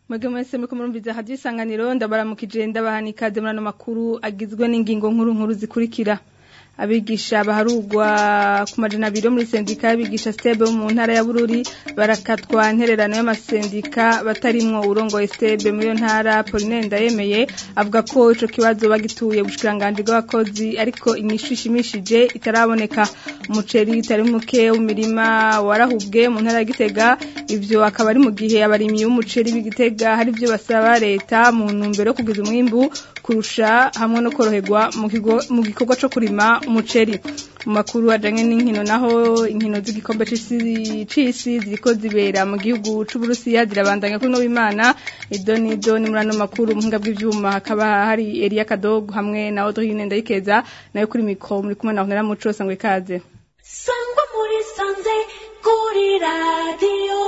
Mwege mwese muriko murumviza hadi isanganiro ndabaramukije ndabaha ikaze muri ano makuru agizwe n'ingingo nkuru nkuru zikurikira abigisha baharugwa ku majana abiri muri sendika y'abigisha stebe mu ntara ya Bururi barakatwa ntererano y'amasendika batarimwo urongoye stebe muri iyo ntara Pauline Ndayemeye avuga ko ico kibazo bagituye bushikiranganje bw'abakozi ariko inyishu ishimishije itaraboneka umuceri itari muke w'imirima warahubwe mu ntara ya Gitega ivyo akaba ari mu gihe abarimyi b'umuceri b'Igitega hari ivyo basaba leta mu ntumbero yo kugiza umwimbu kurusha hamwe no koroherwa mu gikorwa co kurima umuceri mu makuru ajanye n'inkino naho inkino z'igikombe c'isi ziriko zibera mu gihugu c'Uburusiya zirabandanya kuri no w'Imana idoni idoni muri ano makuru muhinga bw'ivyuma hakaba hari Elia Kadogo hamwe na Audrine Ndayikeza nayo kuri mikro muri kumwe na Honera Muco sangwe kaze sangwa muri sanze kuri radio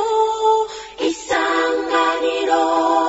isanganiro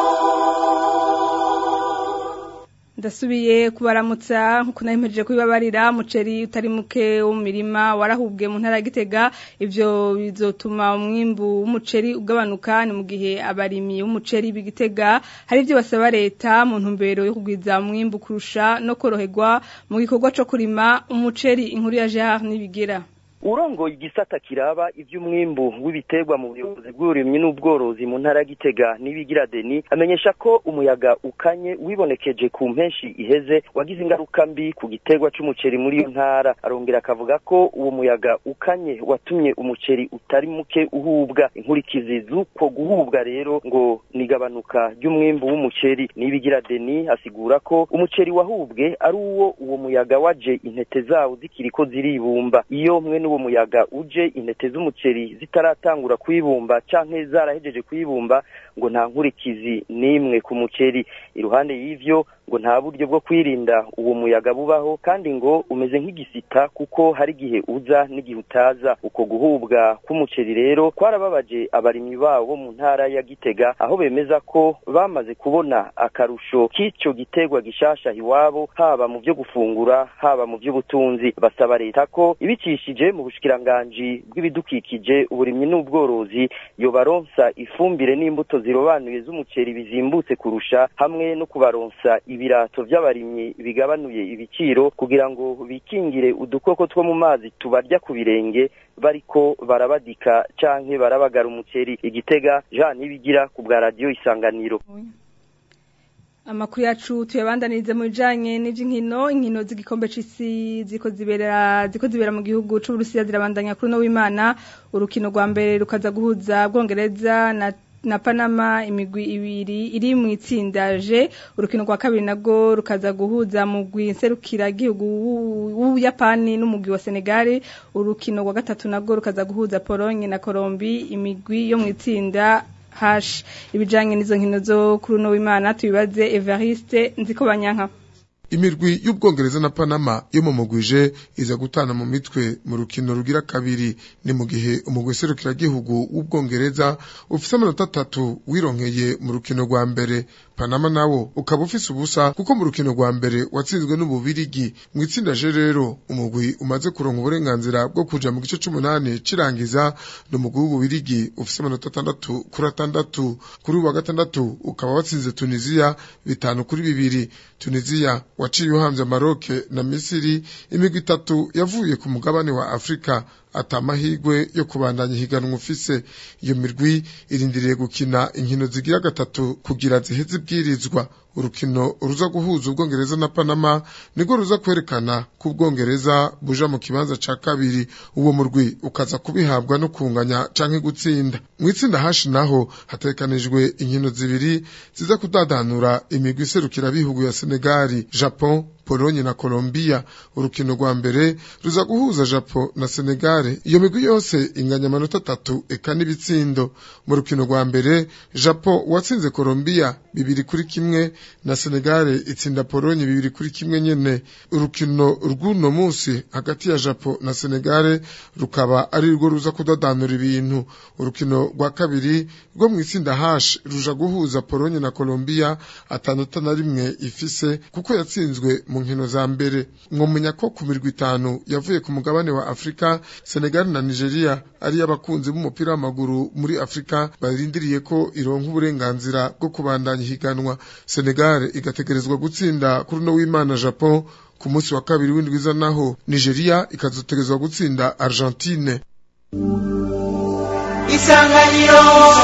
ndasubiye kubaramutsa nkuko nayimejeje kubibabarira muceri utari muke wo mu mirima warahubwe mu ntara ya Gitega ivyo bizotuma umwimbu w'umuceri ugabanuka ni mu gihe abarimyi b'umuceri b'Igitega hari ivyo basaba leta mu ntumbero yo kugwiza umwimbu kurusha no koroherwa mu gikorwa co kurima umuceri inkuru ya Gerard Nibigira urongoye igisata kiraba ivy'umwimbu w'ibiterwa mu buyobozi bw'uburimyi n'ubworozi mu ntara ya Gitega nibigira Deni amenyesha ko umuyaga ukanye wibonekeje ku mpenshi iheze wagize ingaruka mbi ku giterwa c'umuceri muri iyo ntara arongera akavuga ko uwo muyaga ukanye watumye umuceri utari muke uhubwa inkurikizi z'uko guhubwa rero ngo nigabanuka ry'umwimbu w'umuceri nibigira Deni asigura ko umuceri wahubwe ari uwo uwo muyaga waje intete zawo zikiriko ziribumba iyo mwe uwo muyaga uje intete z'umuceri zitaratangura kwibumba canke zarahejeje kwibumba ngo nta nkurikizi n'imwe ku muceri iruhande y'ivyo ngo nta buryo bwo kwirinda uwo muyaga bubaho kandi ngo umeze nk'igisita kuko hari igihe uza n'igihe utaza uko guhubwa k'umuceri rero kwarababaje abarimyi babo bo mu ntara ya Gitega aho bemeza ko bamaze kubona akarusho k'ico giterwa gishasha iwabo haba mu byo gufungura haba mu by'ubutunzi basaba leta ko ibicishije mu bushikiranganji bw'ibidukikije uburimyi n'ubworozi yobaronsa ifumbire n'imbuto zirobanuye z'umuceri bizimbutse kurusha hamwe no kubaronsa ibirato by'abarimyi bigabanuye ibiciro kugira ngo bikingire udukoko two mu mazi tubarya ku birenge bariko barabadika canke barabagara umuceri igitega Jean Nibigira ku bwa radio isanganiro amakuru yacu tuyabandanirize mu bijanye n'ivy'inkino inkino z'igikombe c'isi ziko zibera ziko zibera mu gihugu c'Uburusiya zirabandanya kuri no w'Imana urukino rwa mbere rukaza guhuza Bwongereza na na Panama imigwi ibiri iri mu itsinda G urukino rwa kabiri nago rukaza guhuza mu gwinserukira gihugu w'Uyapani n'umugwi wa Senegal urukino rwa gatatu nago rukaza guhuza Pologne na Colombie imigwi yo mu itsinda hash ibijanye n'izo nkino zo kuri uno w'Imana tubibaze Evariste nziko banyanka imirwi y'ubwongereza na Panama yo mu mugwije iza gutana mu mitwe mu rukino rugira kabiri ni mu gihe umugwi serukira gihugu w'ubwongereza ufise amanota atatu wironkeye mu rukino rwa mbere Panama nawo ukaba ufise ubusa kuko mu rukino rwa mbere watsinzwe n'ububirigi mu itsinda je rero umugwi umaze kuronka uburenganzira bwo kuja mu gice c'umunani cirangiza ni umugwi w'ububirigi ufise amanota atandatu kuri atandatu kuri uwa gatandatu ukaba watsinze Tunisia bitanu kuri bibiri Tunisia waciye uhamvye Maroc na Misiri imigwi itatu yavuye ku mugabane wa Afrika atamahigwe yo kubandanya higanwa ufise iyo mirwi irindiriye gukina inkino zigira gatatu kugira ziheze ibwirizwa urukino ruza guhuza ubwongereza na Panama niko ruza kwerekana ko ubwongereza buja mu kibanza ca kabiri uwo murwi ukaza kubihabwa no kunganya canke gutsinda mu itsinda hashi naho hatekanijwe inkino zibiri ziza kudadanura imigwi iserukira bihugu ya Senegali Japon Pologne na Colombia urukino rwa mbere ruza guhuza Japon na Senegal iyo migwi yose inganya amanota atatu eka n'ibitsindo mu rukino rwa mbere Japon watsinze Colombia bibiri kuri kimwe na Senegal itsinda Pologne bibiri kuri kimwe nyene urukino rw'uno munsi hagati ya Japo na Senegal rukaba ari rwo ruza kudadanura ibintu urukino rwa kabiri rwo mu itsinda H ruja guhuza Pologne na Colombia atandatu na rimwe ifise kuko yatsinzwe mu nkino za mbere mwomenya ko ku mirwi itanu yavuye ku mugabane wa Afrika Senegal na Nigeria ari abakunzi b'umupira w'amaguru muri Afrika barindiriye ko ironka uburenganzira bwo kubandanya higanwa Senegal igategerezwa gutsinda kuri no w'Imana Japon ku munsi wa kabiri w'indwiza naho Nigeria ikazotegerezwa gutsinda Argentine Isanganiro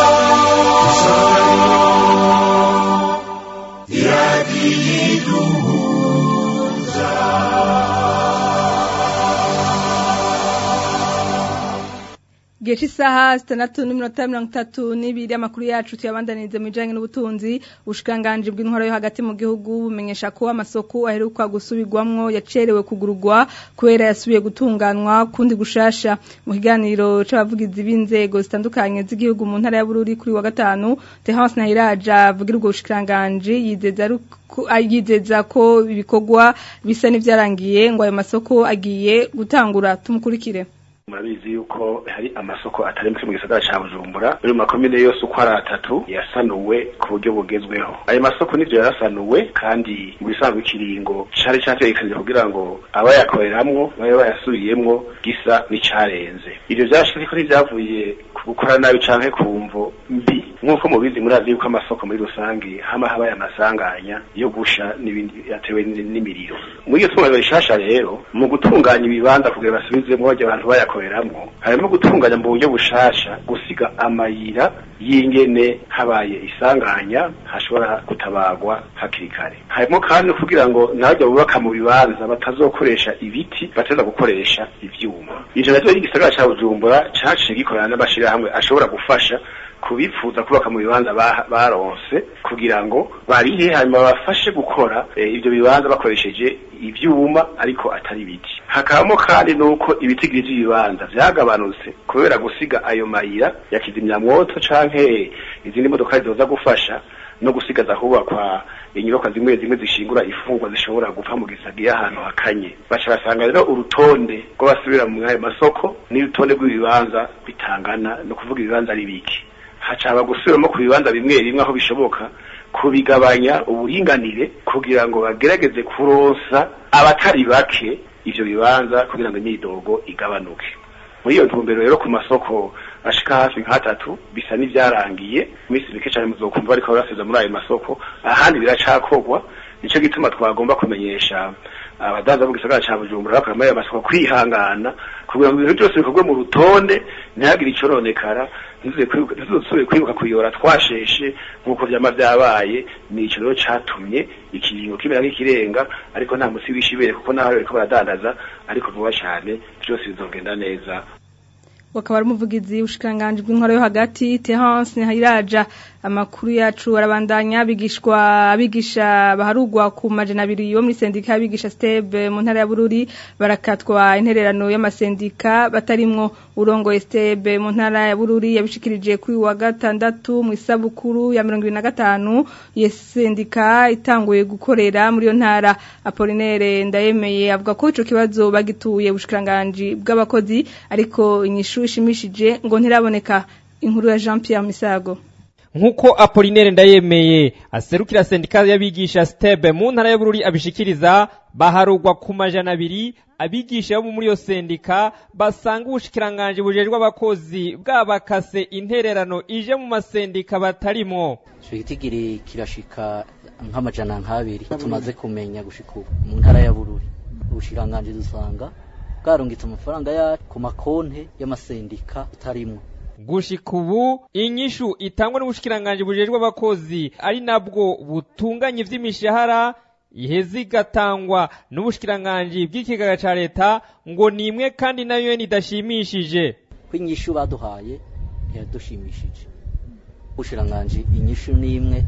Gihe cy'isaha zitandatu n'iminota mirongo itatu n'ibiri amakuru yacu tuyabandaniriza mu bijyanye n'ubutunzi ubushikiranganji bw'intwaro yo hagati mu gihugu bumenyesha ko amasoko aheruka gusubirwamwo yacerewe kugururwa kubera yasubiye gutunganywa kundi gushasha mu kiganiro c'abavugizi b'inzego zitandukanye z'igihugu mu ntara ya Bururi kuri wa gatanu Tehance Nahiraja avugira ubwo bushikiranganji yizeza ko yizeza ko ibikorwa bisa n'ivyarangiye ngo ayo masoko agiye gutangura tumukurikire murabizi yuko hari amasoko atari mu gisagara ca Bujumbura muri makomine yose uko ari atatu yasanuwe ku buryo bugezweho ayo masoko nivyo yarasanuwe kandi mu bisanzwe ikiringo cari categekanije kugira ngo abayakoreramwo babe bayasubiyemwo gisa n'icarenze ivyo vyashitse ko ntivyavuye ku gukora nabi canke ku mvo mbi nk'uko mubizi murazi yuko amasoko muri rusange hama habaye amasanganya yo gusha n'ibindi yatewe n'imiriro muri iyo tunganywa rishasha rero mu gutunganya ibibanza kugira basubizemwo barya abantu bayakoreramwo harimo gutunganya mu buryo bushasha gusiga amayira y'ingene habaye isanganya hashobora gutabagwa hakiri kare harimo kandi kugira ngo nabajya bubaka mu bibanza batazokoresha ibiti bateza gukoresha ivyuma ivyo navyo igisagara ca Bujumbura caciye gikorana n'amashirahamwe ashobora gufasha kubifuza kubaka mu bibanza baronse kugira ngo barihe hanyuma bafashe gukora ibyo bibanza bakoresheje ivyuma ariko atari ibiti hakabamo kandi nuko ibitigiri vy'ibibanza vyagabanutse kubera gusiga ayo mayira ya kizimyamwoto canke izindi modoka zizoza gufasha no gusigaza hubakwa inyubakwa zimwe zimwe zishingura ifungwa zishobora gupfa mu gisagiye ahantu hakanye baca basanga rero urutonde rw'abasubira mu ayo masoko n'urutonde rw'ibibanza bitangana no kuvuga ibibanza ari biki hacaba gusubiramo ku bibanza bimwe bimwe aho bishoboka kubigabanya uburinganire kugira ngo bagerageze kuronsa abatari bake ivyo bibanza kugira ngo imyidogo igabanuke muri iyo ntumbero rero ku masoko ashika hafi nk'atatu bisa n'ivyarangiye imisi mike cane muzokumva bariko barasubiza muri ayo masoko ahandi biracakorwa nico gituma twagomba kumenyesha abadanza mu gisagara ca Bujumbura bakora muri ayo masoko kwihangana kugira ngo ibintu byose bikorwe mu rutonde ntihagire icoronekara ntizosubire kwibuka kuyora twasheshe nk'uko vyama vyabaye nico rero catumye ikiringo kimera nk'ikirenga ariko nta musi w'ishibere kuko naho bariko baradandaza ariko vuba cane vyose bizogenda neza wakaba ari umuvugizi w'ubushikanganje bw'intwaro yo hagati Terence Nahiraja amakuru yacu arabandanya bigishwa abigisha baharugwa ku majana abiri yo muri sendika abigisha stebe mu ntara ya Bururi barakatwa intererano y'amasendika batarimwo urongo stebe mu ntara ya Bururi yabishikirije kuri wa gatandatu mu isabukuru ya 2025 ye sendika itanguye gukorera muri yo ntara Apollinaire ndayemeye avuga ko ico kibazo bagituye ubushikanganje bw'abakozi ariko inyishu ishimishije ngo ntiraboneka inkuru ya Jean Pierre Misago nkuko Apollinaire ndayemeye aserukira sendika y'abigisha stebe mu ntara ya Bururi abishikiriza baharugwa ku majana abiri abigisha bo muri iyo sendika basanga ubushikiranganje bujejwe abakozi bwabakase intererano ije mu masendika batarimo igitigiri kirashika nk'amajana nk'abiri tumaze kumenya gushika mu ntara ya Bururi ubushikiranganje dusanga bwarungitse amafaranga ya ku makonte y'amasendika tutarimwo gushika ubu inyishu itangwa n'ubushikiranganje bujejwe abakozi ari nabwo butunganya ivy'imishahara iheze igatangwa n'ubushikiranganje bw'ikigaga ca leta ngo ni imwe kandi nayo idashimishije ko inyishu baduhaye ntiyadushimishije ubushikiranganje inyishu ni imwe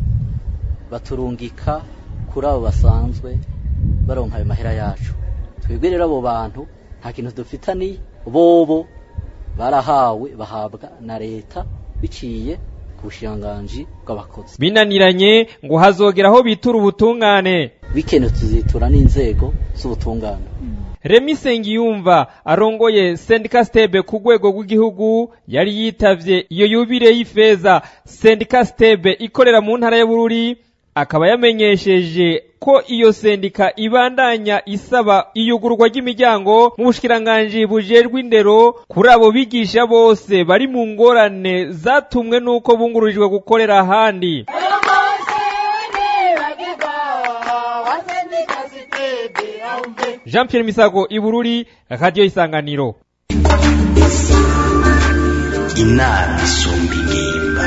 baturungika kuri abo basanzwe baronka ayo mahera yacu twebwe rero abo bantu nta kintu dufitaniye bobo barahawe bahabwa na leta biciye ku bushiranganji bw'abakozi binaniranye ngo hazogera aho bitura ubutungane bikenewe tuzitura n'inzego z'ubutungane Remi Sengiyumva arongoye Sendika Stebe ku rwego rw'igihugu yari yitavye iyo yubire y'ifeza Sendika Stebe ikorera mu ntara ya Bururi akaba yamenyesheje ko iyo sendika ibandanya isaba iyugurwa ry'imiryango mu bushikiranganji bujejwe indero kuri abo bigisha bose bari mu ngorane zatumwe n'uko bungururijwe gukorera ahandi Jean Pierre Misago Ibururi Radio Isanganiro inama isumba ingimba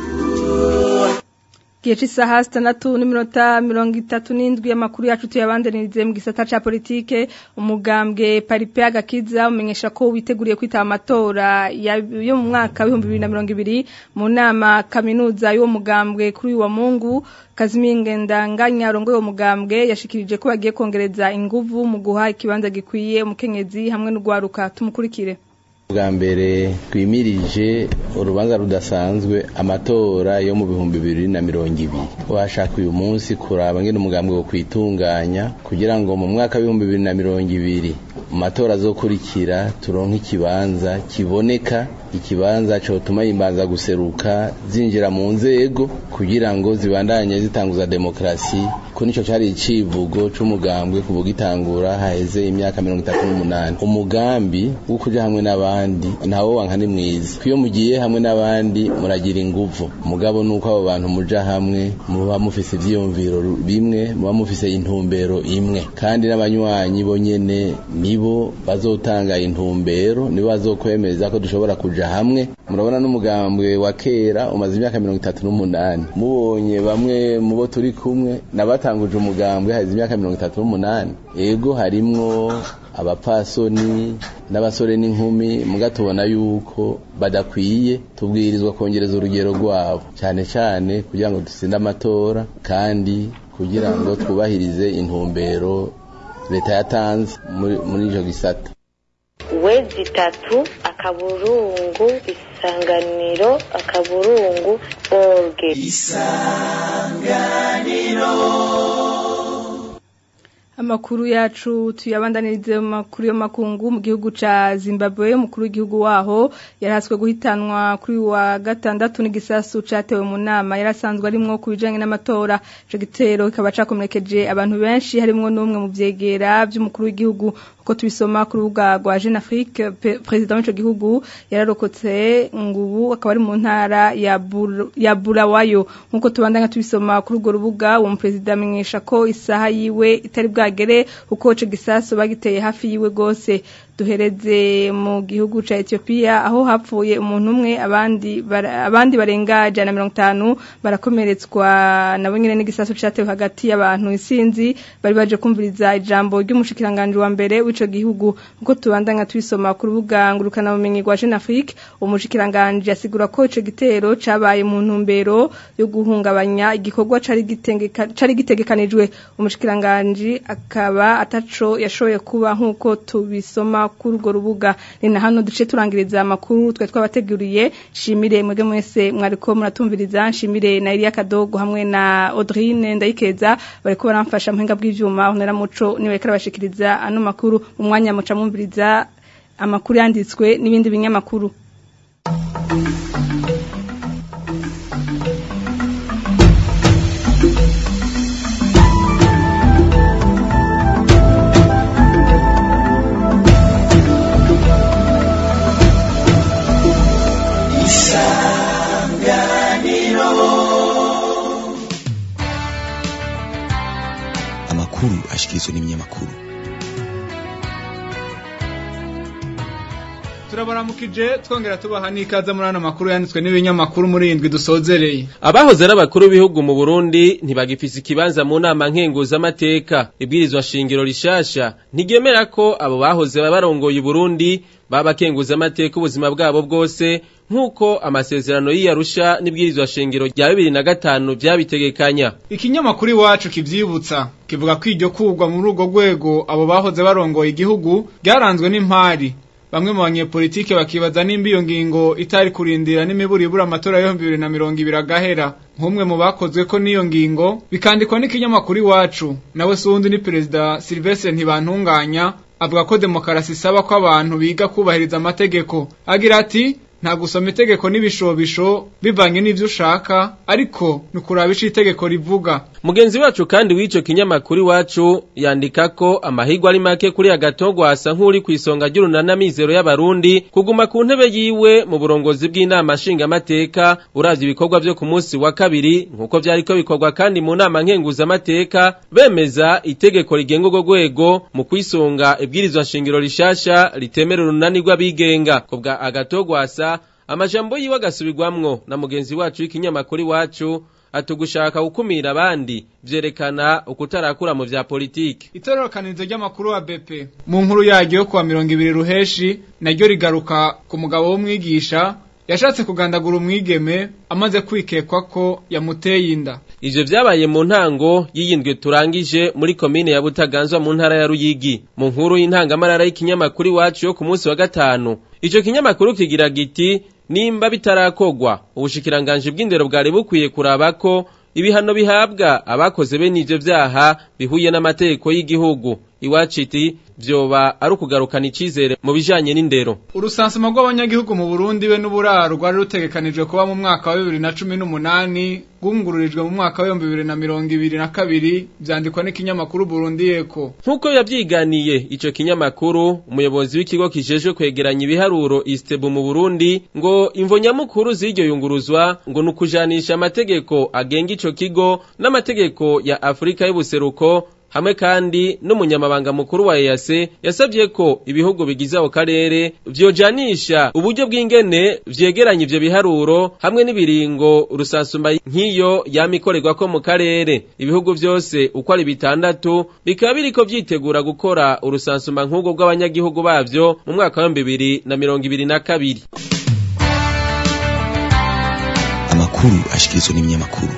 Gihe c'isaha sitandatu n'iminota mirongo itatu n'indwi amakuru yacu tuyabandanirize mu gisata ca politike umugambwe paripe agakiza umenyesha ko witeguriye kwitaba amatora ya- yo mu mwaka w'ibihumbi bibiri na mirongo ibiri mu nama kaminuza y'uwo mugambwe kuri uyu wa mungu Kaziminge Ndanganya arongoye uwo mugambwe yashikirije ko bagiye kongereza inguvu mu guha ikibanza gikwiye umukenyezi hamwe n'ugwaruka tumukurikire bwa mbere twimirije urubanza rudasanzwe amatora yo mu bihumbi bibiri na mirongo ibiri washaka uyu munsi kuraba ngene umugambwe wo kwitunganya kugira ngo mu mwaka w'ibihumbi bibiri na mirongo ibiri mu matora azokurikira turonke ikibanza kiboneka ikibanza cotuma yimbanza guseruka zinjira mu nzego kugira ngo zibandanye zitanguza demokrasi ko nico cari icivugo c'umugambwe kuvuga itangura haheze imyaka mirongo itatu n'umunani umugambi wo kuja hamwe n'abandi ntawo wanka ni mwiza iyo mugiye hamwe n'abandi muragira inguvu mugabo nuko abo bantu muja hamwe muba mufise ivyiyumviro bimwe muba mufise intumbero imwe kandi n'abanywanyi bo nyene nibo bazotanga intumbero nibo bazokwemeza ko dushobora kuja hamwe murabona n'umugambwe wa kera umaze imyaka mirongo itatu n'umunani mubonye bamwe mu bo turi kumwe nabatanguje umugambwe haheze imyaka mirongo itatu n'umunani ego harimwo abapfasoni n'abasore n'inkumi muga tubona yuko badakwiye tubwirizwa kongereza urugero rwabo cyane cyane kugira ngo dutsinde amatora kandi kugira ngo twubahirize intumbero leta yatanze muri- muri ico gisata wezi itatu akaburungu isanganiro akaburungu orge Amakuru yacu tuyabandanirize mu makuru yo makungu mu gihugu ca Zimbabwe umukuru w'igihugu waho yaraswe guhitanwa kuri uyu wa gatandatu n'igisasu catewe mu nama yarasanzwe arimwo ku bijanye n'amatora ico gitero kikaba cakomerekeje abantu benshi harimwo n'umwe mu vyegera vy'umukuru w'igihugu uko tubisoma ku rubuga rwa Jeune Afrique pe- perezida w'ico gihugu yararokotse ngubu akaba ari mu ntara ya Bur- ya Bulawayo nkuko tubandanya tubisoma kuri urwo rubuga uwo muperezida amenyesha ko isaha yiwe itari bwagere uko ico gisasu bagiteye hafi yiwe gose duhereze mu gihugu ca Ethiopia aho hapfuye umuntu umwe abandi bara- abandi barenga jana mirongo itanu barakomeretswa nabo nyene n'igisasu catewe hagati y'abantu isinzi bari baje kumviriza ijambo ry'umushikiranganje wa mbere w'ico gihugu uko tubandanya tubisoma ku rubuga ngurukana bumenyi rwa Jeune Afrique umushikiranganje asigura ko ico gitero cabaye mu ntumbero yo guhungabanya igikorwa cari gitengeka- cari gitegekanijwe umushikiranganje akaba ataco yashoboye kuba nkuko tubisoma kuri urwo rubuga ni na hano duce turangiriza amakuru twe twabateguriye shimire mwebwe mwese mwariko muratumviriza nshimire na Elia Kadogo hamwe na Audrine Ndayikeza bariko baramfasha muhinga bw'ivyuma honera muco niwe karabashikiriza ano makuru mu mwanya muca mwumviriza amakuru yanditswe n'ibindi binyamakuru amakuru ashikirizwa n'ibinyamakuru turabaramukije twongera tubaha n'ikaze muri ano makuru yanditswe n'ibinyamakuru muri indwi dusozereye abahoze ari abakuru b'ibihugu mu Burundi ntibagifise ikibanza mu nama nkenguzamateka ibwirizwa shingiro rishasha ntiryemera ko abo bahoze barongoye Burundi baba kenguzamateka ubuzima bwabo bwose nk'uko amasezerano y'iyarusha n'ibwirizwa shingiro rya bibiri na gatanu vyabitegekanya ikinyamakuru iwacu kivyibutsa kivuga ko iryo kugwa muri urwo rwego abo bahoze barongoye igihugu ryaranzwe n'impari bamwe mu banyepolitike bakibaza nimba iyo ngingo itari kurindira n'imiburibura amatora y'ibihumbi bibiri na mirongo ibiri agahera nk'umwe mu bakozwe ko n'iyo ngingo bikandikwa n'ikinyamakuru iwacu nawe si uwundi ni perezida silvestre ntibantunganya avuga ko demokarasi isaba ko abantu biga kubahiriza amategeko agira ati nta gusoma itegeko n'ibishobisho bivanye n'ivyo ushaka ariko ni ukuraba ico itegeko rivuga mugenzi wacu kandi w'ico kinyamakuru iwacu yandika ko amahirwe ari make kuri agatogwa asa nk'uri kw'isonga ry'urunana mizero y'abarundi kuguma ku ntebe yiwe mu burongozi bw'inama nshingamateka uravye ibikorwa vyo ku munsi wa kabiri nk'uko vyariko bikorwa kandi mu nama nkenguzamateka bemeza itegeko rigenga urwo rwego mu kwisunga ibwirizwa nshingiro rishasha ritemera urunani rw'abigenga kubwa agatogwasa amajambo yiwe agasubirwamwo na mugenzi wacu w'ikinyamakuru iwacu atugushaka gukumira abandi vyerekana ukutarakura mu vya politiki itororokanirizo ry'amakuru wa BP mu nkuru yaryo yo kuwa mirongo ibiri ruheshi naryo rigaruka ku mugabo w'umwigisha yashatse kugandagura umwigeme amaze kwikekwa ko yamuteye inda ivyo vyabaye mu ntango y'iyindwi turangije muri komine ya Butaganzwa mu ntara ya Ruyigi mu nkuru y'intangamarara y'ikinyamakuru iwacu yo ku munsi wa gatanu ico kinyamakuru kigira giti nimba bitarakogwa ubushikiranganje bw'indero bwari bukwiye kuraba ko ibihano bihabwa abakoze bene ivyo vyaha bihuye n'amategeko y'igihugu iwacu iti vyoba ari ukugarukana icizere mu bijanye n'indero urusansuma rw'abanyagihugu mu Burundi we n'uburaro rwari rutegekanijwe kuba mu mwaka wa bibiri na cumi n'umunani rwungururijwe mu mwaka w'ibihumbi bibiri na mirongo ibiri na kabiri vyandikwa n'ikinyamakuru Burundi Eko nk'uko yavyiganiye ico kinyamakuru umuyobozi w'ikigo kijejwe kwegeranya ibiharuro Istebu mu Burundi ngo imvo nyamukuru z'iryo yunguruzwa ngo ni ukujanisha amategeko agenga ico kigo n'amategeko ya Afrika y'ubuseruko hamwe kandi n'umunyamabanga mukuru wa EAC yasabye ko ibihugu bigize ako karere vyojanisha uburyo bw'ingene vyegeranya ivyo biharuro hamwe n'ibiringo rusansuma nk'iyo yamikorerwa ko mu karere ibihugu vyose uko ari bitandatu bikaba biriko vyitegura gukora urusansuma nk'ubwo bw'abanyagihugu bavyo mu mwaka wa bibiri na mirongo ibiri na kabiri amakuru ashikirizwa n'ibinyamakuru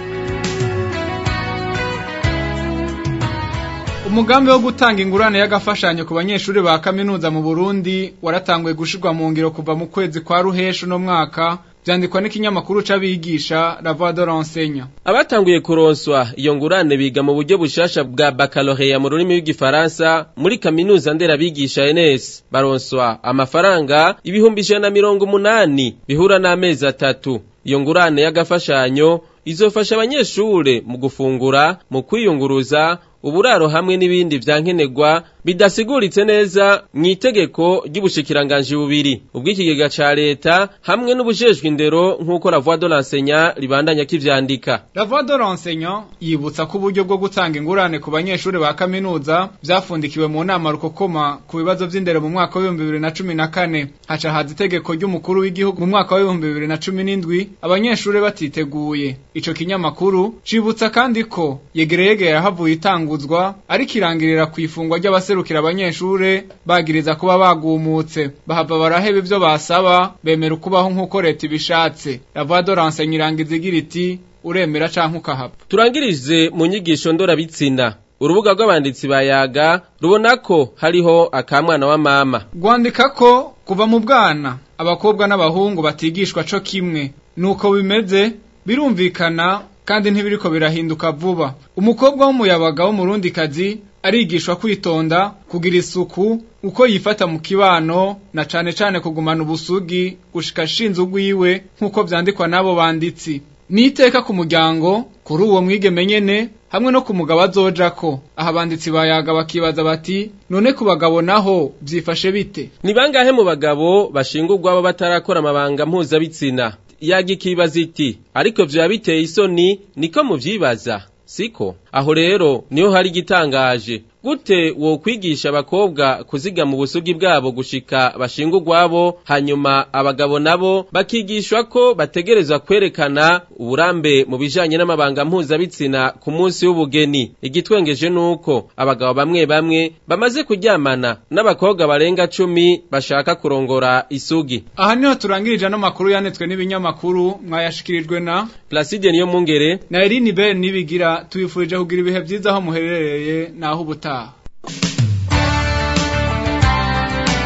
umugambi wo gutanga ingurane y'agafashanyo ku banyeshuri ba kaminuza mu Burundi waratanguye gushirwa mu ngiro kuva mu kwezi kwa ruheshu no mwaka vyandikwa n'ikinyamakuru c'abigisha La Voix de l'enseignant abatanguye kuronswa iyo ngurane biga mu buryo bushasha bwa baccalauréat mu rurimi rw'igifaransa muri kaminuza nderabigisha NS baronswa amafaranga ibihumbi ijana na mirongo umunani bihura n'amezi atatu iyo ngurane y'agafashanyo izofasha abanyeshure mu gufungura mu kwiyunguruza uburaro hamwe n'ibindi vyankenerwa bidasiguritse neza mu itegeko ry'ubushikiranganje bubiri ubw'ikigega ca leta hamwe n'ubujejwe indero nk'uko la voix de l'enseignant ribandanya kivyandika La Voix de l'enseignant yibutsa ko uburyo bwo gutanga ingurane ku banyeshuri ba kaminuza vyafundikiwe mu nama rukokoma ku bibazo vy'indero mu mwaka w'ibihumbi bibiri na cumi na kane haca haza itegeko ry'umukuru w'igihugu mu mwaka w'ibihumbi bibiri na cumi n'indwi abanyeshuri batiteguye ico kinyamakuru cibutsa kandi ko yegereyegere yahavuye itanguzwa ariko irangirira ku ifungwa ry'abaserukira abanyeshure bagiriza kuba bagumutse bahava baraheba ivyo basaba bemera ukubaho nk'uko leta ibishatse la voix de l'enseignant irangiza igira iti uremera canke ukahava turangirize mu nyigisho ndorabitsina urubuga rw'abanditsi bayaga rubona ko hariho akamwana wa mama rwandika ko kuva mu bwana abakobwa n'abahungu batigishwa co kimwe nuko bimeze birumvikana kandi ntibiriko birahinduka vuba umukobwa w'umuyabaga w'umurundikazi arigishwa kwitonda kugira isuku uko yifata mu kibano na cane cane kugumana ubusugi gushika shinze ugwiwe nk'uko vyandikwa n'abo banditsi niteka ku muryango kuri uwo mwigeme nyene hamwe no ku mugabo azojako aha abanditsi bayaga bakibaza bati none ku bagabo naho vyifashe bite ni bangahe mu bagabo bashingurwa baba batarakora amabanga mpuzabitsina yaga ikibaza iti ariko vyoba biteye isoni niko muvyibaza siko aho rero niho hari igitangaje gute wo kwigisha abakobwa kuzigama ubusugi bwabo gushika bashinga urwabo hanyuma abagabo nabo bakigishwa ko bategerezwa kwerekana uburambe mu bijanye n'amabanga mpuzabitsina ku munsi w'ubugeni igitwengeje nuko abagabo bamwe bamwe bamaze kuryamana n'abakobwa barenga cumi bashaka kurongora isugi aha niho turangirije ano makuru yanditswe n'ibinyamakuru mwayashikirijwe na Placide niyo mungere na Eline Ben nibigira tuyifurije kugira ibihe vyiza aho muherereye naho ubutaha amakuru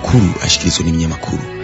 amakuru ashikirizwa n'ibinyamakuru